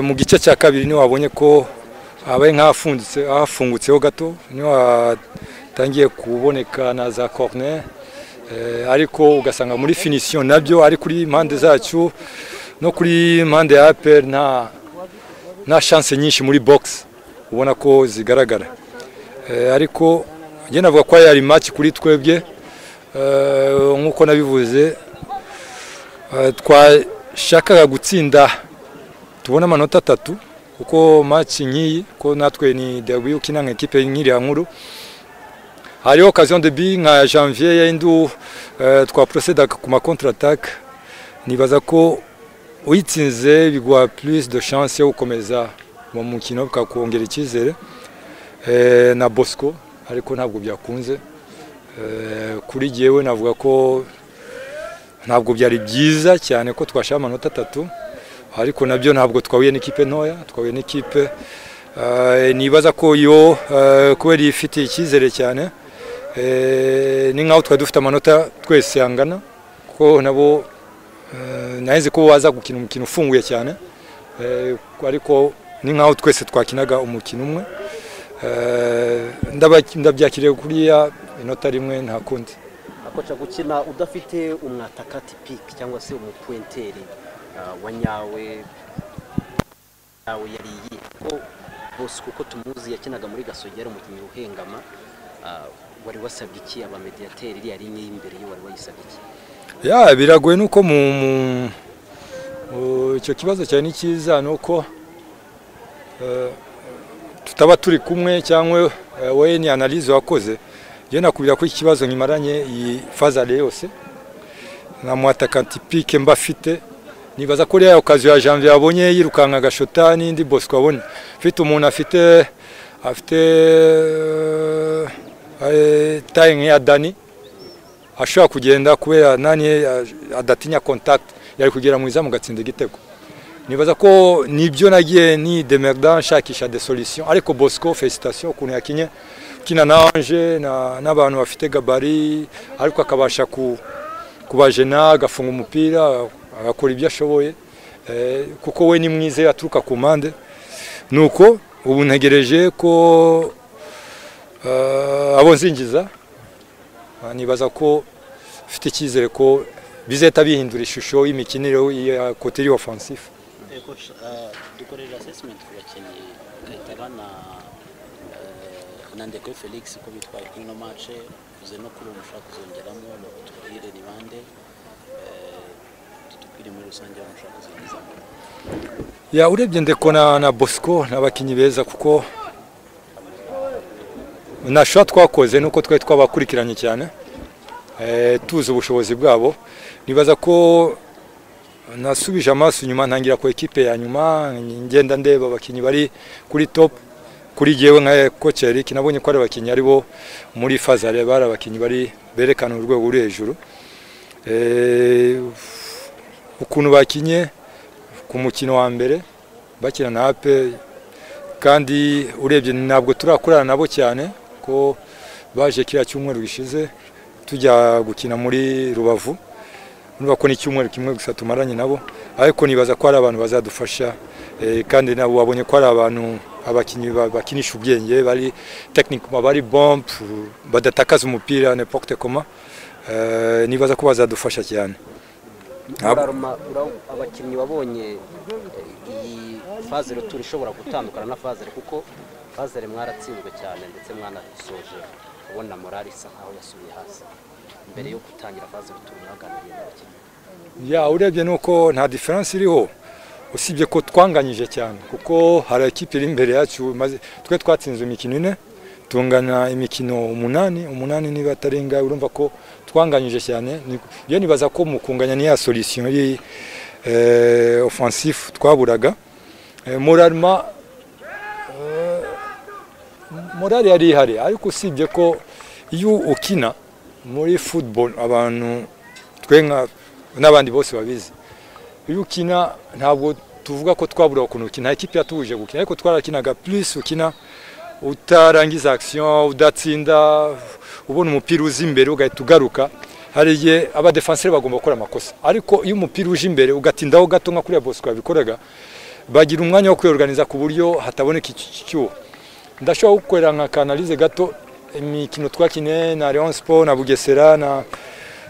mu gice cya kabiri niho wabonye ko habaye nk'ahafungitse hafungutseho gato niho hatangiye kuboneka na za corner ariko ugasanga muri finisiyo nabyo ari kuri mpande zacyo no kuri mpande ya aperi nta nta shanse nyinshi muri bogisi ubona ko zigaragara ariko njye navuga ko ari maci kuri twebwe nk'uko nabivuze twashakaga gutsinda tubona amanota atatu kuko maci nk'iyi ko natwe ni debu ukina nka ekipe nk'iriya nkuru hariho okaziyo debi nka janvier y'indu twaporoseda ku makontaratake nibaza ko uyitsinze biguha purisi de shanse yo gukomeza uwo mukino bikakongera icyizere na bosco ariko ntabwo byakunze kuri jyewe navuga ko ntabwo byari byiza cyane ko twashaka amanota atatu ariko nabyo ntabwo twahuye n'ikipe ntoya twahuye n'ikipe nibaza ko yo kubera ifitiye icyizere cyane ni nkaho twari dufite amanota twese yangana kuko nabo naheze ko baza gukina umukino ufunguye cyane ariko ni nkaho twese twakinaga umukino umwe ndabyakiriye kuriya inota rimwe nta kundi akoca gukina udafite umwatakati piki cyangwa se umupuwenteri wa nyawe yawe yari iyihe bose kuko tumuzi yakinaga muri gasogera umukinnyi uhengama wari wasabye iki abamediyateri iriya rinye y'imbere yo wari wayisabye iki ya biragoye nuko mu icyo kibazo cyane ni cyiza ni uko tutaba turi kumwe cyangwa wowe ni analize wakoze njyewe nakubwira ko iki kibazo nkimaranye iyi fazare yose nta muhatakantipike mba afite nibaza ko rero okaziyo ya janvier yabonye yirukanka agashota n'indi bosco abonye ufite umuntu afite afite taye nk'iya dani ashobora kugenda kubera nani adatinya kontakiti yari kugera mu izamu agatsinda igitego nibaza ko nibyo nagiye ni demerda nshakisha de solution ariko bosco felicitation ukuntu yakinye kina na anje n'abantu bafite gabari ariko akabasha kubajena agafunga umupira agakora ibyo ashoboye kuko we ni mwiza yaturuka ku mpande ni uko ubu ntegereje ko abo nzingiza nibaza ko ufite icyizere ko bizahita bihindura ishusho y'imikinire ya koteri ofansifu dukorera asesimenti ku bakinnyi gahita na ndeko felix ko bitwaye kuri ino mace uze no kuri ubu ushaka kuzongeramo tubwire ni bande ya urebye ndeko na na bosco ni abakinnyi beza kuko nashobora twakoze nuko twari twabakurikiranye cyane tuzi ubushobozi bwabo nibaza ko nasubije amaso inyuma ntangira ku ekipe ya nyuma ngenda ndeba abakinnyi bari kuri top kuri jyewe nka koci eric nabonye ko ari abakinnyi ari bo muri fazare bari abakinnyi bari berekana urwego ruri hejuru ukuntu bakinye ku mukino wa mbere bakina na ape kandi urebye ntabwo turakorana nabo cyane ko baje kiriya cyumweru gishize tujya gukina muri rubavu urumva ko ni icyumweru kimwe gusa tumaranye nabo ariko nibaza ko hari abantu bazadufasha kandi nabo wabonye ko hari abantu abakinnyi bakinisha ubwenge bari tekinikoma bari bombe badatakaza umupira nepote koma nibaza ko bazadufasha cyane abakinnyi wabonye iyi fazere turi ishobora gutandukana na fazere kuko fazere mwaratsinzwe cyane ndetse mwanasoje ubona morari isa nkaho yasubiye hasi mbere yo gutangira fazere turi mwaganiriye n'abakinnyi ya urebye nuko nta diferanse iriho usibye ko twanganyije cyane kuko hari ekipi iri imbere yacu twe twatsinze imikino ine tungana imikino umunani umunani niba atarenga urumva ko twanganyije cyane iyo nibaza ko mu kunganya niya solution iri offensive twaburaga moralma morale yari ihari ariko usibye ko iyo ukina muri football abantu twe n'abandi bose babizi iyo ukina ntabwo tuvuga ko twabura ukuntu ukina ekipi yatuje gukina ariko twarakinaga plus ukina utarangiza action udatsinda ubona umupira uza imbere ugahita ugaruka hari igihe abadefanseri bagomba gukora amakosa ariko iyo umupira uje imbere ugatindaho gato nka kuriya bosco yabikoraga bagira umwanya wo kwiyorganiza ku buryo hataboneka icyuho ndashobora gukorera nka kanalize gato imikino twakine na Leon Sport na Bugesera na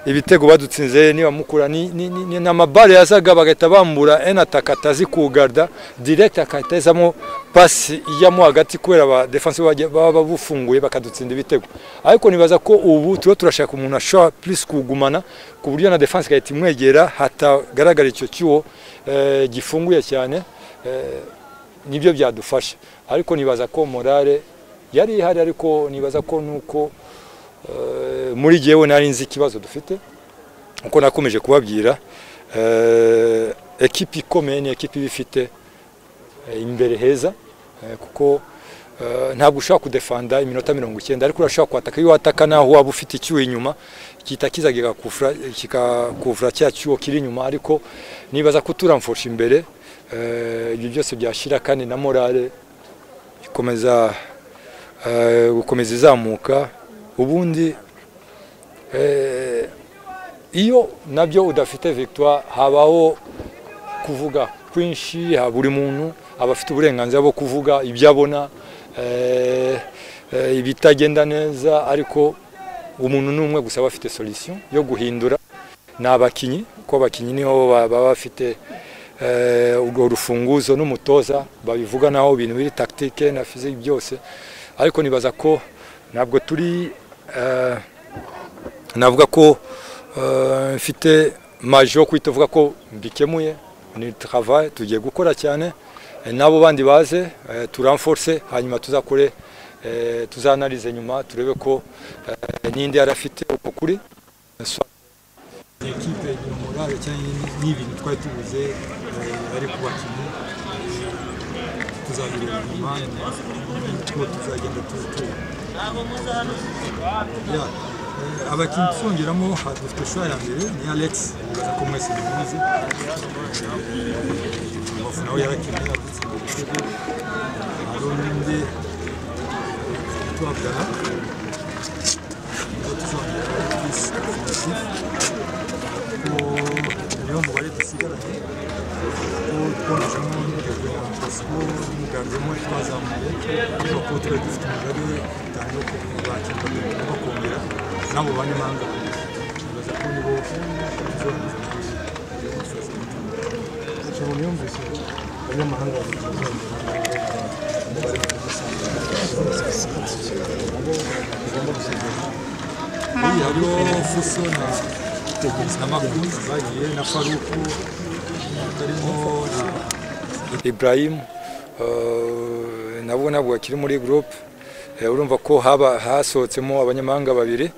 ibitego badutsinze niba mukura ni, ni, ni, ni amabare yazaga bagahita bambura en attaque atazi kugarda direct akahita yazamo pasi ijyamo hagati kubera aba defense baba bufunguye bakadutsinda ibitego ariko nibaza ko ubu turiho turashaka umuntu ashobora plus kugumana ku buryo na defense igahita imwegera hatagaragara icyo kiwo eh, gifunguye cyane eh, nibyo byadufasha ariko nibaza ko morale yari ihari ariko nibaza ko nuko eh, muri jewe nari nzi ikibazo dufite uko nakomeje kubabwira eh, ekipi ikomeye ni ekipi bifite eh, imbere heza eh, kuko eh, ntabwo ushobora kudefanda iminota mirongo icyenda ariko urashobora kwataka iyo wataka naho waba ufite icyuho inyuma kita kiza kigakufura kikakuvura cya cyuho kiri inyuma ariko nibaza ko turamfusha imbere eh, ibyo byose byashira kandi na morale ikomeza gukomeza izamuka ubundi iyo nabyo udafite victoire habaho kuvuga kwinshi buri muntu aba afite uburenganzira bwo kuvuga ibyo abona ibitagenda neza ariko umuntu ni umwe gusa aba afite solisiyo yo guhindura ni abakinnyi kuko abakinnyi niho baba bafite urwo rufunguzo n'umutoza babivuganaho ibintu biri tactique na physique byose ariko nibaza ko ntabwo turi navuga ko mfite maji yo kwita uvuga ko mbikemuye ni travaye tugiye gukora cyane n'abo bandi baze turamforce hanyuma tuzakore tuzanarize nyuma turebe ko n'indi yari afite uko kuri ekipe igira morale cyangwa n'ibintu twari tubuze ari ku bakinnyi tuzabireba nyuma tuba tuzagenda tuzitura abakinnyi twongeramo dufite shora ya mbere ni alex bibaza ko mwese muzi rubavu nawe yarakinnye yadutsinda ibitego hari undi twabwara tuzongera kisi niyo mubare dusigaranye twongeramo n'urugero ya pasiporo n'umuganzamo twazamuye ariko kuko tuba dufite umugore utanga yo kubakirwa tugomba kongera n'abo banyamahanga bibaza ko nibo tuzongeza umuntu yumvise abanyamahanga hariho fuso na na makuzi bagiye na faruku karimo Ibrahim eh, nabo nabwo akiri muri group Eh, urumva ko haba hasohotsemo abanyamahanga babiri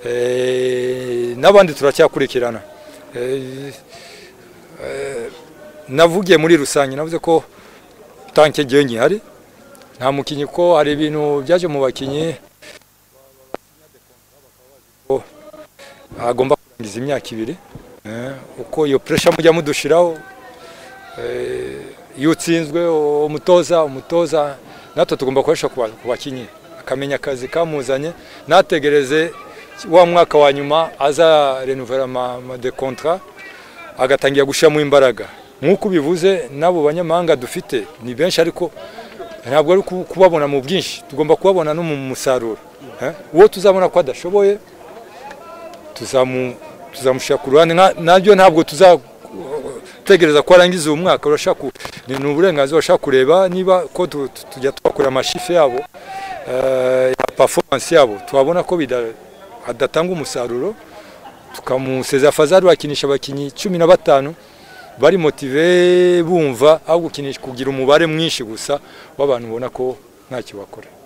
Eh, n'abandi turacyakurikirana Eh, eh, navugiye muri rusange navuze ko tanke gihe nkihari nta mukinnyi ko hari ibintu byaje mu bakinnyi ko agomba kurangiza imyaka ibiri Eh, uko iyo pressure mujya mudushiraho iyo utsinzwe umutoza umutoza natwe tugomba gukoresha ku bakinnyi akamenya akazi kamuzanye ntategereze wa mwaka wa nyuma aza renouvellement de contrat agatangira gushyiramo imbaraga nk'uko ubivuze n'abo banyamahanga dufite ni benshi ariko ntabwo ari kubabona mu bwinshi tugomba kubabona no mu musaruro Eh, uwo tuzabona ko adashoboye tuzamu- tuzamushyira ku ruhande Nka- nabyo ntabwo tuza tegereza ko arangiza uwo mwaka urashaka ku- ni ni uburenganzira urashaka kureba niba ko tu- tu- tujya twakora amashifu yabo eh, ya performance yabo twabona ko bida- adatanga umusaruro tukamusezera fazari wakinisha abakinnyi cumi na batanu bari motive bumva aho gukinisha kugira umubare mwinshi gusa w'abantu ubona ko ntacyo bakora